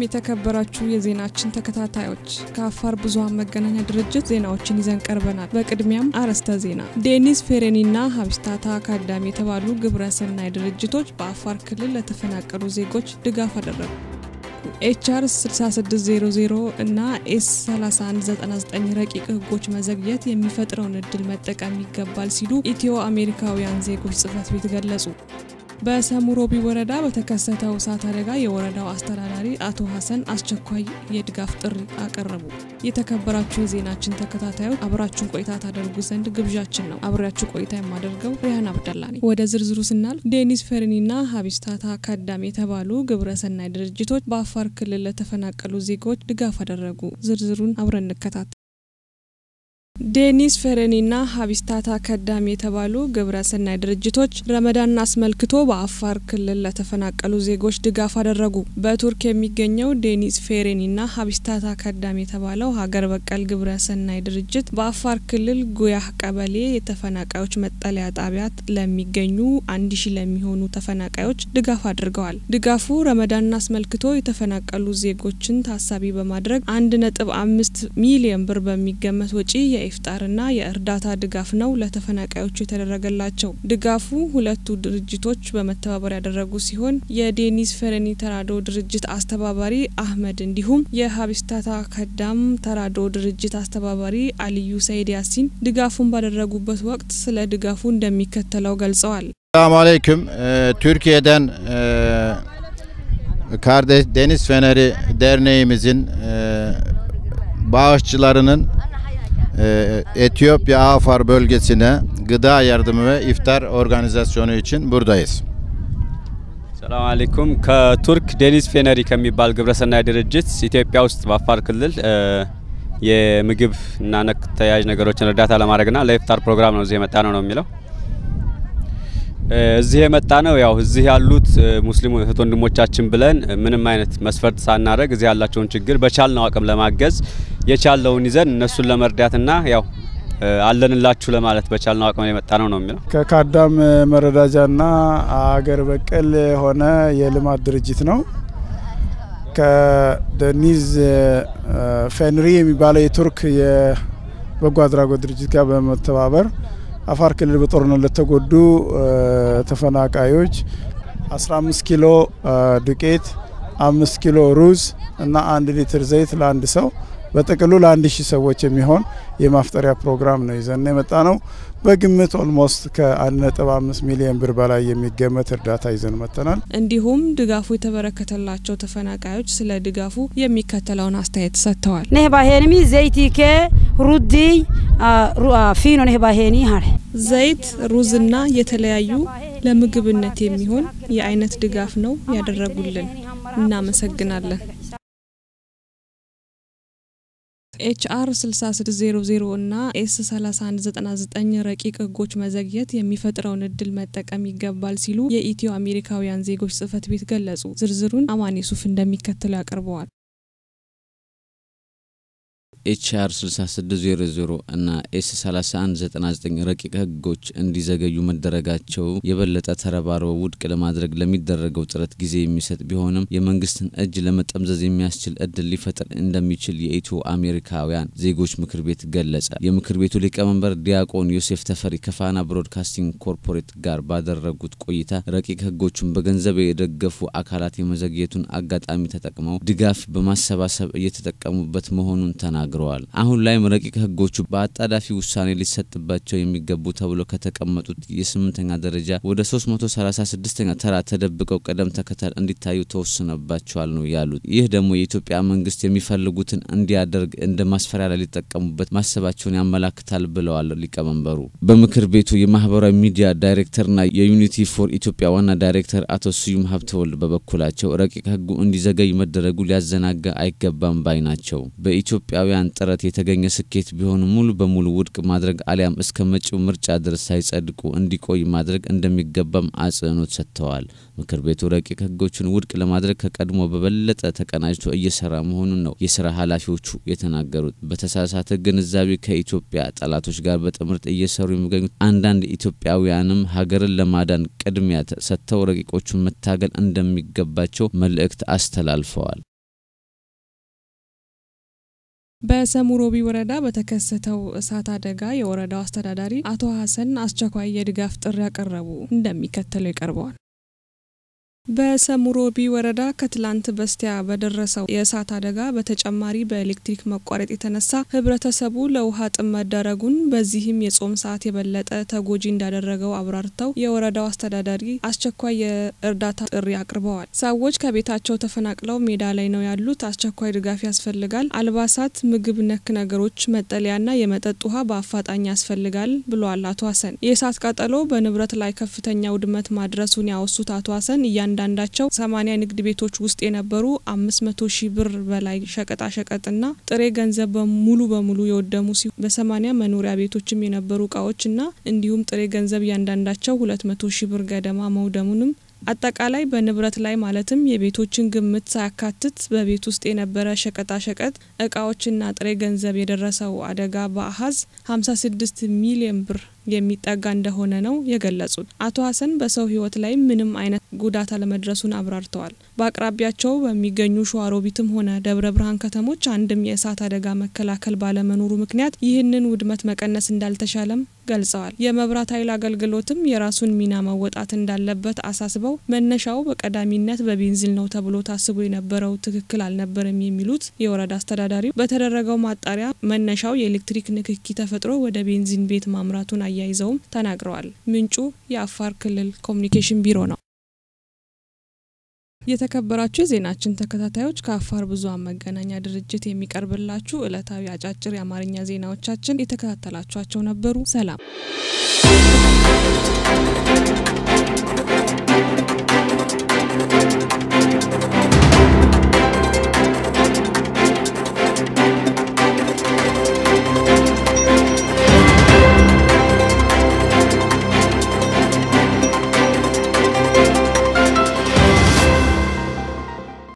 የተከበራችሁ የዜናችን ተከታታዮች ከአፋር ብዙኃን መገናኛ ድርጅት ዜናዎችን ይዘን ቀርበናል። በቅድሚያም አርዕስተ ዜና። ዴኒስ ፌሬኒና ሀቢስታታ አካዳሚ የተባሉ ግብረ ሰናይ ድርጅቶች በአፋር ክልል ለተፈናቀሉ ዜጎች ድጋፍ አደረጉ። ኤችአር 6600 እና ኤስ 3199 ረቂቅ ሕጎች መዘግየት የሚፈጥረውን እድል መጠቀም ይገባል ሲሉ ኢትዮ አሜሪካውያን ዜጎች ጽህፈት ቤት ገለጹ። በሰሙሮቢ ወረዳ በተከሰተው እሳት አደጋ የወረዳው አስተዳዳሪ አቶ ሀሰን አስቸኳይ የድጋፍ ጥሪ አቀረቡ። የተከበራችሁ የዜናችን ተከታታዮች አብራችሁን ቆይታ ታደርጉ ዘንድ ግብዣችን ነው። አብሬያችሁ ቆይታ የማደርገው ሪያን አብደላ ነኝ። ወደ ዝርዝሩ ስናልፍ ዴኒስ ፌሬኒና ሀቢስታታ አካዳሚ የተባሉ ግብረ ሰናይ ድርጅቶች በአፋር ክልል ለተፈናቀሉ ዜጎች ድጋፍ አደረጉ። ዝርዝሩን አብረን እንከታተል። ዴኒስ ፌሬኒና ሀቢስታታ አካዳሚ የተባሉ ግብረ ሰናይ ድርጅቶች ረመዳንን አስመልክቶ በአፋር ክልል ለተፈናቀሉ ዜጎች ድጋፍ አደረጉ። በቱርክ የሚገኘው ዴኒስ ፌሬኒና ሀቢስታታ አካዳሚ የተባለው ሀገር በቀል ግብረ ሰናይ ድርጅት በአፋር ክልል ጉያህ ቀበሌ የተፈናቃዮች መጠለያ ጣቢያ ለሚገኙ አንድ ሺ ለሚሆኑ ተፈናቃዮች ድጋፍ አድርገዋል። ድጋፉ ረመዳንን አስመልክቶ የተፈናቀሉ ዜጎችን ታሳቢ በማድረግ አንድ ነጥብ አምስት ሚሊዮን ብር በሚገመት ወጪ የኢፍጣርና የእርዳታ ድጋፍ ነው ለተፈናቃዮቹ የተደረገላቸው። ድጋፉ ሁለቱ ድርጅቶች በመተባበር ያደረጉ ሲሆን የዴኒስ ፌሬኒ ተራድኦ ድርጅት አስተባባሪ አህመድ እንዲሁም የሀቢስታታ ከዳም ተራድኦ ድርጅት አስተባባሪ አልዩ ሰይድ ያሲን ድጋፉን ባደረጉበት ወቅት ስለ ድጋፉ እንደሚከተለው ገልጸዋል። ሰላሙ አለይኩም Türkiye'den Kardeş Deniz Feneri Derneğimizin bağışçılarının Etiyopya Afar bölgesine gıda yardımı ve iftar organizasyonu için buradayız. ሰላም አለይኩም ከቱርክ ዴኒስ ፌነሪ ከሚባል ግብረሰናይ ድርጅት ኢትዮጵያ ውስጥ በአፋር ክልል የምግብ እና ነክ ተያያዥ ነገሮችን እርዳታ ለማድረግና ለኢፍጣር ፕሮግራም ነው እዚህ የመጣ ነው ነው የሚለው እዚህ የመጣ ነው ያው እዚህ ያሉት ሙስሊም እህት ወንድሞቻችን ብለን ምንም አይነት መስፈርት ሳናደርግ እዚህ ያላቸውን ችግር በቻልነው አቅም ለማገዝ የቻለውን ይዘን እነሱን ለመርዳትና ያው አለንላችሁ ለማለት በቻልነው አቅም የመጣ ነው ነው የሚለው ከካዳም መረዳጃና አገር በቀል የሆነ የልማት ድርጅት ነው። ከደኒዝ ፌንሪ የሚባለው የቱርክ የበጎ አድራጎት ድርጅት ጋር በመተባበር አፋር ክልል በጦርነት ለተጎዱ ተፈናቃዮች 15 ኪሎ ዱቄት፣ አምስት ኪሎ ሩዝ እና አንድ ሊትር ዘይት ለአንድ ሰው በጥቅሉ ለአንድ ሺህ ሰዎች የሚሆን የማፍጠሪያ ፕሮግራም ነው ይዘን የመጣ ነው። በግምት ኦልሞስት ከ1.5 ሚሊዮን ብር በላይ የሚገመት እርዳታ ይዘን መጥተናል። እንዲሁም ድጋፉ የተበረከተላቸው ተፈናቃዮች ስለ ድጋፉ የሚከተለውን አስተያየት ሰጥተዋል። ነህባሄንሚ ዘይቲኬ ሩዲ ፊኖ ነህባሄኒ ሀር ዘይት፣ ሩዝና የተለያዩ ለምግብነት የሚሆን የአይነት ድጋፍ ነው ያደረጉልን። እናመሰግናለን። ኤችአር 6600 እና ኤስ 3199 ረቂቅ ሕጎች መዘግየት የሚፈጥረውን እድል መጠቀም ይገባል ሲሉ የኢትዮ አሜሪካውያን ዜጎች ጽህፈት ቤት ገለጹ። ዝርዝሩን አማን ሱፍ እንደሚከተለው ያቀርበዋል። ኤችአር 6600 እና ኤስ 3199 ረቂቅ ህጎች እንዲዘገዩ መደረጋቸው የበለጠ ተረባርበው ውድቅ ለማድረግ ለሚደረገው ጥረት ጊዜ የሚሰጥ ቢሆንም የመንግስትን እጅ ለመጠምዘዝ የሚያስችል እድል ሊፈጥር እንደሚችል የኢትዮ አሜሪካውያን ዜጎች ምክር ቤት ገለጸ። የምክር ቤቱ ሊቀመንበር ዲያቆን ዮሴፍ ተፈሪ ከፋና ብሮድካስቲንግ ኮርፖሬት ጋር ባደረጉት ቆይታ ረቂቅ ህጎቹን በገንዘብ የደገፉ አካላት የመዘግየቱን አጋጣሚ ተጠቅመው ድጋፍ በማሰባሰብ እየተጠቀሙበት መሆኑን ተናግረዋል ተናግረዋል። አሁን ላይም ረቂቅ ህጎቹ በአጣዳፊ ውሳኔ ሊሰጥባቸው የሚገቡ ተብሎ ከተቀመጡት የስምንተኛ ደረጃ ወደ 336ኛ ተራ ተደብቀው ቅደም ተከተል እንዲታዩ ተወስኖባቸዋል ነው ያሉት። ይህ ደግሞ የኢትዮጵያ መንግስት የሚፈልጉትን እንዲያደርግ እንደ ማስፈራሪያ ላይ ሊጠቀሙበት ማሰባቸውን ያመላክታል ብለዋል ሊቀመንበሩ። በምክር ቤቱ የማህበራዊ ሚዲያ ዳይሬክተርና የዩኒቲ ፎር ኢትዮጵያ ዋና ዳይሬክተር አቶ ስዩም ሀብተወልድ በበኩላቸው ረቂቅ ህጉ እንዲዘገይ መደረጉ ሊያዘናጋ አይገባም ባይ ናቸው። በኢትዮጵያውያን ጥረት የተገኘ ስኬት ቢሆንም ሙሉ በሙሉ ውድቅ ማድረግ አሊያም እስከ መጪው ምርጫ ድረስ ሳይጸድቁ እንዲቆይ ማድረግ እንደሚገባም አጽንኦት ሰጥተዋል። ምክር ቤቱ ረቂቅ ህጎችን ውድቅ ለማድረግ ከቀድሞ በበለጠ ተቀናጅቶ እየሰራ መሆኑን ነው የስራ ኃላፊዎቹ የተናገሩት። በተሳሳተ ግንዛቤ ከኢትዮጵያ ጠላቶች ጋር በጥምረት እየሰሩ የሚገኙት አንዳንድ ኢትዮጵያውያንም ሀገርን ለማዳን ቅድሚያ ሰጥተው ረቂቆቹን መታገል እንደሚገባቸው መልእክት አስተላልፈዋል። በሰሙሮቢ ወረዳ በተከሰተው እሳት አደጋ የወረዳው አስተዳዳሪ አቶ ሀሰን አስቸኳይ የድጋፍ ጥሪ ያቀረቡ እንደሚከተለው ይቀርበዋል። በሰሙሮቢ ወረዳ ከትላንት በስቲያ በደረሰው የእሳት አደጋ በተጨማሪ በኤሌክትሪክ መቋረጥ የተነሳ ህብረተሰቡ ለውሃ ጥም መዳረጉን በዚህም የጾም ሰዓት የበለጠ ተጎጂ እንዳደረገው አብራርተው የወረዳው አስተዳዳሪ አስቸኳይ የእርዳታ ጥሪ አቅርበዋል። ሰዎች ከቤታቸው ተፈናቅለው ሜዳ ላይ ነው ያሉት። አስቸኳይ ድጋፍ ያስፈልጋል። አልባሳት፣ ምግብ ነክ ነገሮች፣ መጠለያና የመጠጥ ውሃ በአፋጣኝ ያስፈልጋል ብለዋል አቶ ሀሰን። የእሳት ቃጠሎ በንብረት ላይ ከፍተኛ ውድመት ማድረሱን ያወሱት አቶ ሀሰን እያንዳንዳቸው ሰማኒያ ንግድ ቤቶች ውስጥ የነበሩ አምስት መቶ ሺህ ብር በላይ ሸቀጣ ሸቀጥና ጥሬ ገንዘብ ሙሉ በሙሉ የወደሙ ሲሆን በሰማኒያ መኖሪያ ቤቶችም የነበሩ እቃዎችና እንዲሁም ጥሬ ገንዘብ እያንዳንዳቸው ሁለት መቶ ሺህ ብር ገደማ መውደሙንም አጠቃላይ በንብረት ላይ ማለትም የቤቶችን ግምት ሳያካትት በቤት ውስጥ የነበረ ሸቀጣሸቀጥ እቃዎችና ጥሬ ገንዘብ የደረሰው አደጋ በአሀዝ 56 ሚሊዮን ብር የሚጠጋ እንደሆነ ነው የገለጹት። አቶ ሀሰን በሰው ሕይወት ላይ ምንም አይነት ጉዳት አለመድረሱን አብራርተዋል። በአቅራቢያቸው በሚገኙ ሸዋሮቢትም ሆነ ደብረ ብርሃን ከተሞች አንድም የእሳት አደጋ መከላከል ባለመኖሩ ምክንያት ይህንን ውድመት መቀነስ እንዳልተቻለም ገልጸዋል። የመብራት ኃይል አገልግሎትም የራሱን ሚና መወጣት እንዳለበት አሳስበው መነሻው በቀዳሚነት በቤንዚል ነው ተብሎ ታስቦ የነበረው ትክክል አልነበረም የሚሉት የወረዳ አስተዳዳሪው በተደረገው ማጣሪያ መነሻው የኤሌክትሪክ ንክኪ ተፈጥሮ ወደ ቤንዚን ቤት ማምራቱን አያይዘውም ተናግረዋል። ምንጩ የአፋር ክልል ኮሚኒኬሽን ቢሮ ነው። የተከበራችሁ የዜናችን ተከታታዮች ከአፋር ብዙኃን መገናኛ ድርጅት የሚቀርብላችሁ ዕለታዊ አጫጭር የአማርኛ ዜናዎቻችን የተከታተላችኋቸው ነበሩ። ሰላም